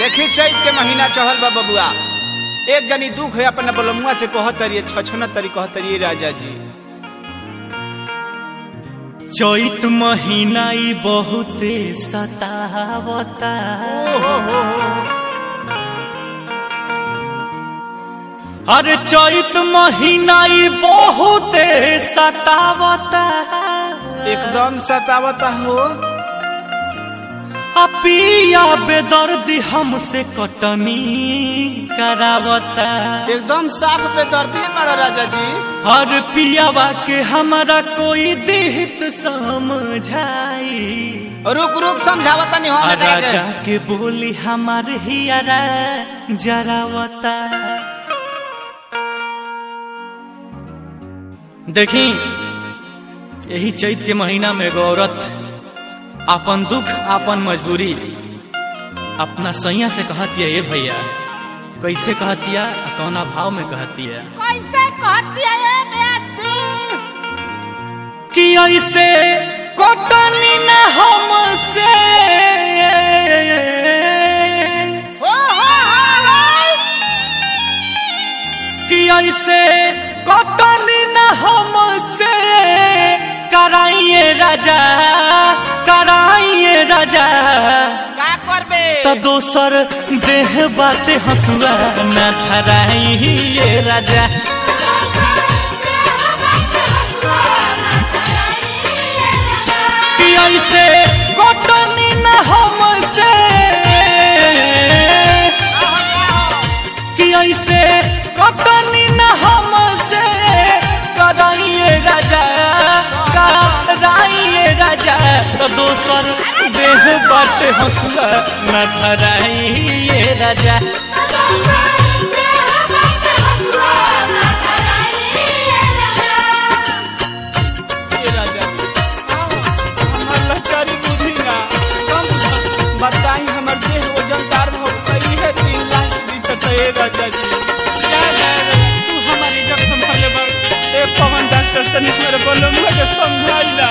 देखी चैत के महीना चढ़ल बा बबुआ एक जनी दुख है अपने बलमुआ से कहत तरिए छछन तरी कहत तरिए राजा जी चैत महीना ई बहुते सतावता ओ हो हो हो अरे चैत महीना ई बहुते सतावता एकदम सतावता हो आ पिया बेदर्दी हमसे कटनी करावता एकदम साफ पे दर्दी बड़ा राजा जी हर पियावा के हमारा कोई दिहित समझाई रुक रुक समझावता नहीं हो आ राजा के बोली हमार हियारा जरावता देखी यही चैत के महीना में एगो औरत अपन दुख अपन मजबूरी अपना सैया से कहती है ये भैया कैसे कहती है आ कौना भाव में कहती है कैसे कहती है ये बेअसी कि ऐसे कटनी न हमसे हो हो हो कि ऐसे कटनी न हमसे कराइए राजा कराइए राजा का करबे तो दोसर देह बाते हंसुआ न धराइए राजा कि ऐसे कटनी न हमसे कि ऐसे कटनी न हमसे कराइए राजा कराइए राजा तो दोसर देह बट हंसुआ न धराइए राजा ये राजा जी हमर लचारी बुझी ना कम बताई हमर देह वजनदार हो गई है तीन लाख बीतत है राजा जी क्या करे तू हमारी इज्जत संभाले बा ए पवन डॉक्टर तनी मेरे बोलो मुझे समझाइला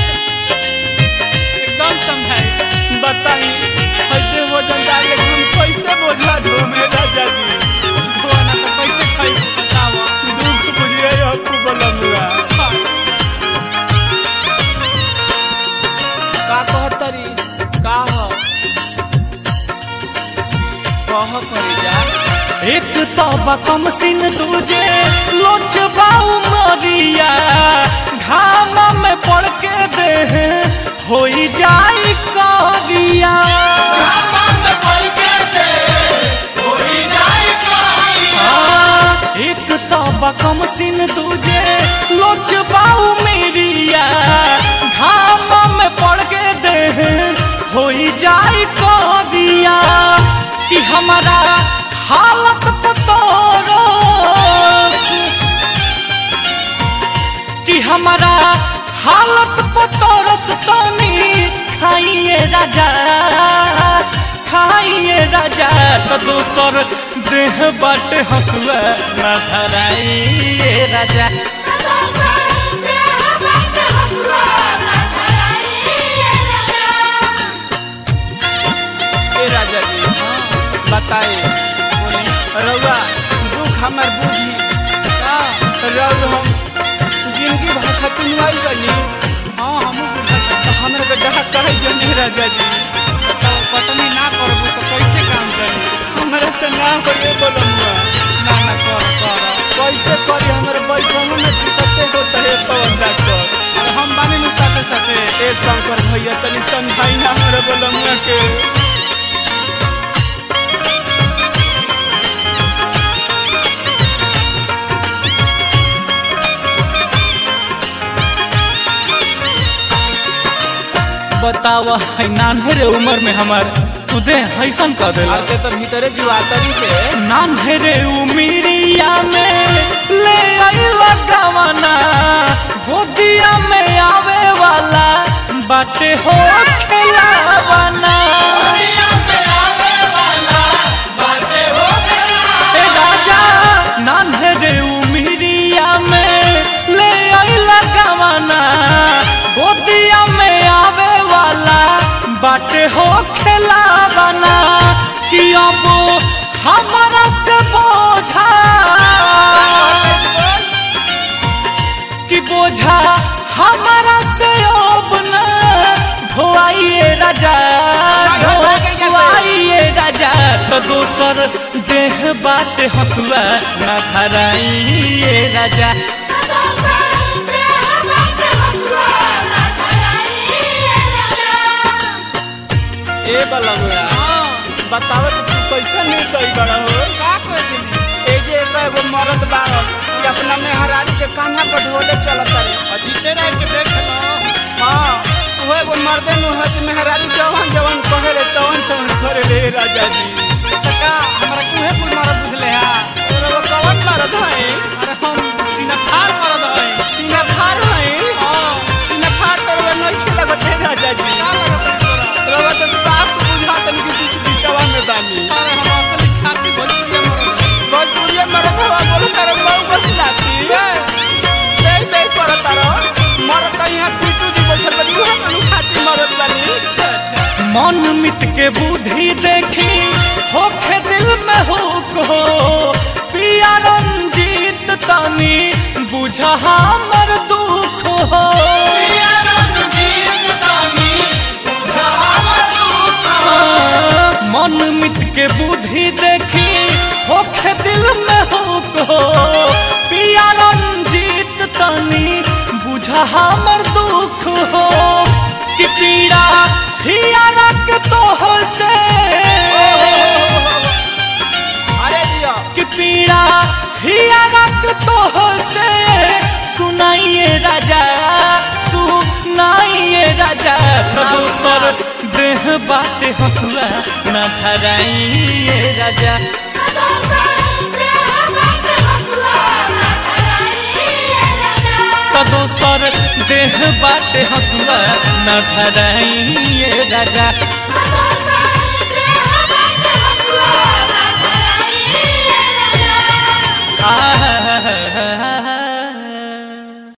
एकदम समझाई बताई कैसे वजनदार ले हम कैसे बोझा ढो में राजा जी धोना तो कैसे खाई बताओ दुख बुझिए हो बोलो मुआ का कहतरी का हो कह करी जा एक तबा कम सिन तुझे लोच बाऊ मरिया घाम में पड़ के दे होई जाई करिया हाँ, एक तबा कम सिन तुझे लोच बाऊ मेरिया घाम में पड़ के दे होई जाई करिया कि हमारा हालत पतोरो कि हमारा हालत पतोरस तनी खाइए राजा खाइए राजा तो दोसर देह बट हंसुआ न धराइए राजा ए राजा जी बताए रउआ दुख हमर बुझी का रउल हम जिंदगी भर खत्म हुई बनी हाँ हमू बुझल हमरा के डहा कहे जनी राजा जी तो पटनी ना करबू तो कैसे काम करी हमरा से ना होए बोलमुआ ना ना कर कर कैसे करी हमर बैठनो में दिक्कते होता है पवन डॉक्टर और हम बानी नु साथे साथे ए शंकर भैया तनी समझाई ना हमरा बोलमुआ के बतावा है नान्हे उम्र में हमार तुदे हैसन कर देला आते तो भीतरे जुआतरी से नान्हे उमिरिया में ले आई लगावना गोदिया में आवे वाला बाटे हो खिलावना ए राजा नान्हे उमिरिया में ले आई लगावना गोदिया में आवे वाला बाटे हो खेलावना कि तो दोसर देह बाटे हसुआ ना धराइए राजा ए बलगुआ बतावे तो तू कैसे नहीं गई बड़ा हो का कोई दिन ए जे एक एगो मर्द बाड़ कि अपना मेहरारू के कान्हा पर ढोले चलत रे अजीते रह के देख लो हाँ वो एगो मर्दे नु है कि मेहरारू जवन जवन कहे रे तवन तवन करे रे राजा जी का हमरा कुहे कुल मारत बुझले हा और वो कवन मर्द है अरे हम सीना फाड़ मारत हई सीना फाड़ है हां सीना फाड़ कर वो नहीं खेला बटे राजा जी का लगत है तोरा रवा तो साफ बुझा तन की बीच बीचवा में बानी अरे हम असली खाती भोजपुरी मरत भोजपुरिया मर्द हवा बोलो तारे बहु बस लाती दे दे कर तारो मर्द तो यहाँ पीटू जी बैठल बनी वहाँ कनु खाती मर्द बनी मन मित के बुद्धि देखी होखे दिल में हो को पिया रंजीत तनी बुझा हमर दुख हो मन मित के बुद्धि देखी होखे दिल में हो को पिया रंजीत तनी बुझा हमर दुख हो कि पीड़ा हिया रख तो से अरे दिया कि पीड़ा हिया रख तो से सुनाइए राजा सुनाइए राजा प्रभुतर देह बाटे हसुआ न धराइए राजा तो दोसर देह बाटे हसुआ न धराइए राजा Thank you.